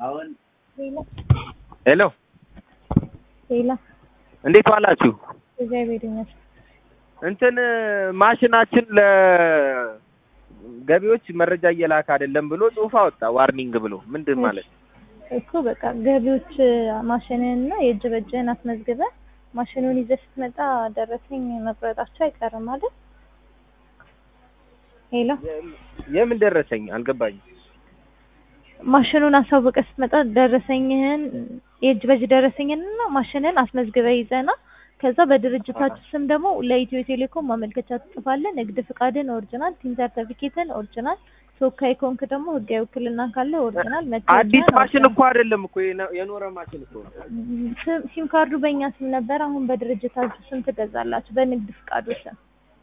ሄሎ ሌላ እንዴት ዋላችሁ? እግዚአብሔር ይመስገን። እንትን ማሽናችን ለገቢዎች መረጃ እየላከ አይደለም ብሎ ጽሑፍ አወጣ። ዋርኒንግ ብሎ ምንድን ማለት ነው? እኮ በቃ ገቢዎች ማሽንህንና የእጅ በእጅህን አስመዝግበህ ማሽኑን ይዘህ ስትመጣ ደረሰኝ መቁረጣቸው አይቀርም አይደል? ሄሎ የምን ደረሰኝ አልገባኝም። ማሽኑን አሳውቀህ ስትመጣ ደረሰኝህን የእጅ በእጅ ደረሰኝንና ማሽንህን አስመዝግበህ ይዘና ከዛ በድርጅታችሁ ስም ደግሞ ለኢትዮ ቴሌኮም ማመልከቻ ትጽፋለህ። ንግድ ፍቃድን ኦሪጂናል፣ ቲን ሰርተፊኬትን ኦሪጂናል፣ ተወካይ ከሆንክ ደግሞ ህጋዊ ውክልና ካለ ኦሪጂናል፣ አዲስ መታወቂያን ማሽን እኮ አይደለም እኮ የነ- የኖረ ማሽን እኮ ነው። ስም- ሲም ካርዱ በእኛ ስም ነበር። አሁን በድርጅታችሁ ስም ትገዛላችሁ፣ በንግድ ፍቃዱ ስም።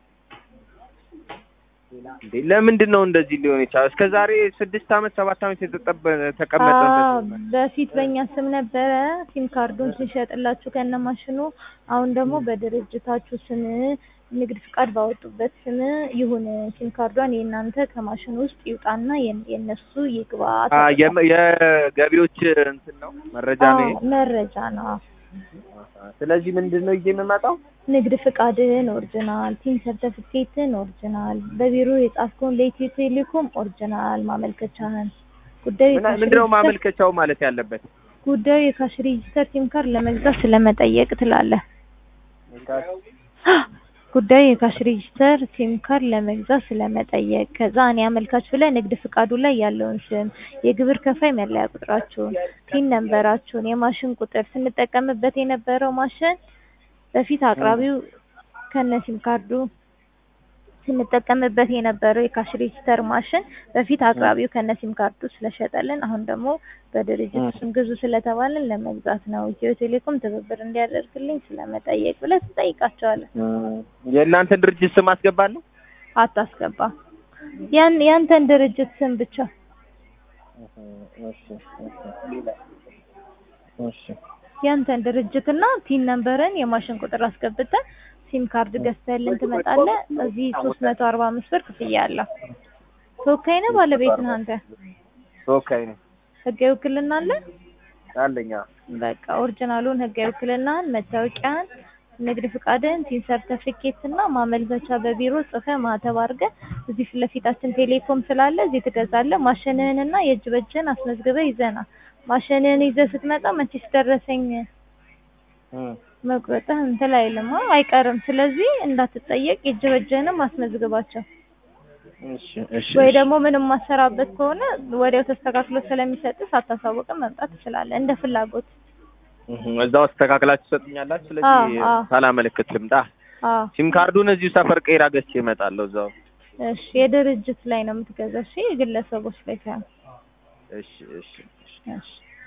እንዴ ለምንድን ነው እንደዚህ ሊሆን የቻለው? እስከ ዛሬ ስድስት አመት ሰባት አመት የተጠበ- ተቀመጠ አዎ፣ በፊት በእኛ ስም ነበረ ሲም ካርዱን ሲሸጥላችሁ ከነ ማሽኑ። አሁን ደግሞ በድርጅታችሁ ስም ንግድ ፍቃድ ባወጡበት ስም ይሁን ሲም ካርዷን የእናንተ ከማሽኑ ውስጥ ይውጣና የን- የእነሱ ይግባ። አ የመ- የገቢዎች እንትን ነው መረጃ ነው ይሄ። አዎ፣ መረጃ ነው። ስለዚህ ምንድን ነው ይዤ የምመጣው? ንግድ ፍቃድን ኦሪጂናል፣ ቲን ሰርተፊኬትን ኦሪጂናል፣ በቢሮ የጻፍከውን ለኢትዮ ቴሌኮም ኦሪጂናል ማመልከቻህን ጉዳዩ ምና- የካሽ ምንድነው ሬጂስተር- ማመልከቻው ማለት ያለበት? ጉዳዩ የካሽ ሬጂስተር ሲም ካርድ ለመግዛት ስለመጠየቅ ትላለህ። ጉዳዩ የካሽ ሬጂስተር ሲም ካርድ ለመግዛት ስለመጠየቅ ከዛ እኔ አመልካች ብለህ ንግድ ፍቃዱ ላይ ያለውን ስም፣ የግብር ከፋይ መለያ ቁጥራችሁን፣ ቲን ነንበራችሁን፣ የማሽን ቁጥር ስንጠቀምበት የነበረው ማሽን በፊት አቅራቢው ከነ ሲም ካርዱ ስንጠቀምበት የነበረው የካሽ ሬጂስተር ማሽን በፊት አቅራቢው ከነ ሲም ካርዱ ስለሸጠልን አሁን ደግሞ በድርጅቱ ስም ግዙ ስለተባለን ለመግዛት ነው። ኢትዮ ቴሌኮም ትብብር እንዲያደርግልኝ ስለመጠየቅ ብለህ ትጠይቃቸዋለህ። የእናንተን ድርጅት ስም አስገባለሁ? አታስገባ ያን ያንተን ድርጅት ስም ብቻ ያንተን ድርጅትና ቲን ነምበርን የማሽን ቁጥር አስገብተህ ሲም ካርድ ገዝተህልን ትመጣለህ። እዚህ ሶስት መቶ አርባ አምስት ብር ክፍያ አለው። ተወካይ ነህ ባለቤት ነህ አንተ? ተወካይ ነኝ ህጋዊ ውክልና አለ? አለኝ። አዎ። በቃ ኦሪጂናሉን ህጋዊ ውክልናህን፣ መታወቂያን፣ ንግድ ፍቃድን፣ ቲን ሰርተፊኬት እና ማመልከቻ በቢሮ ጽፈህ ማህተብ አድርገህ እዚህ ፊት ለፊታችን ቴሌኮም ስላለ እዚህ ትገዛለህ። ማሽንህንና የእጅ በእጅህን አስመዝግበህ ይዘና ማሽንህን ይዘህ ስትመጣ መቼስ ደረሰኝ እም። መቁረጥህ እንትን አይልም አ- አይቀርም። ስለዚህ እንዳትጠየቅ የእጅ በእጅህንም አስመዝግባቸው። እሺ እሺ ወይ እሺ። ደግሞ ምንም ማሰራበት ከሆነ ወዲያው ተስተካክሎ ስለሚሰጥህ ሳታሳውቅም መምጣት ትችላለህ፣ እንደ ፍላጎት። እም፣ እዛው አስተካክላችሁ ትሰጡኛላችሁ። ስለዚህ አዎ፣ አዎ። ሳላመለክት ልምጣ። አዎ ሲም ካርዱን እዚሁ ሰፈር ቀይራ ገዝቼ እመጣለሁ እዛው። እሺ፣ የድርጅት ላይ ነው የምትገዛው። እሺ፣ የግለሰቦች ላይ ሳይሆን። እሺ እሺ እሺ። እሺ